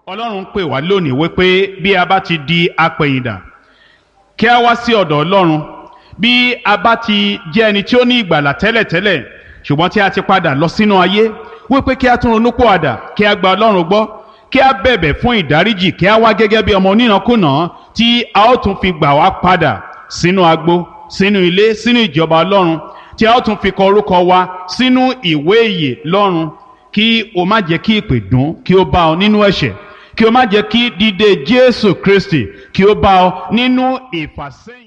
ọlọ́run ń pè wá lónìí wípé bí a bá ti di apẹ̀yìndà kí a wá sí ọ̀dọ̀ ọlọ́run bí a bá ti jẹ́ ẹni tí ó ní ìgbàlà tẹ́lẹ̀tẹ́lẹ̀ ṣùgbọ́n tí a ti padà lọ sínú ayé wípé kí a tún ronú pòwàdà kí a gba ọlọ́run gbọ́ kí a bẹ̀bẹ̀ fún ìdáríjì kí a wá gẹ́gẹ́ bí ọmọ onínàkúnà tí a ó tún fi gbà wá padà sínú agbo sínú ilé sínú ìjọba ọlọ́run tí a ó tún fi kọ orúkọ wa sínú ìwé ìyè lọ́run kí o má jẹ́ kí ìpè dùn kí o bá ọ nínú ẹ̀ṣẹ̀ kí o má jẹ́ kí dídé Jésù Kristi kí o bá ọ nínú ìfàsẹ́yìn.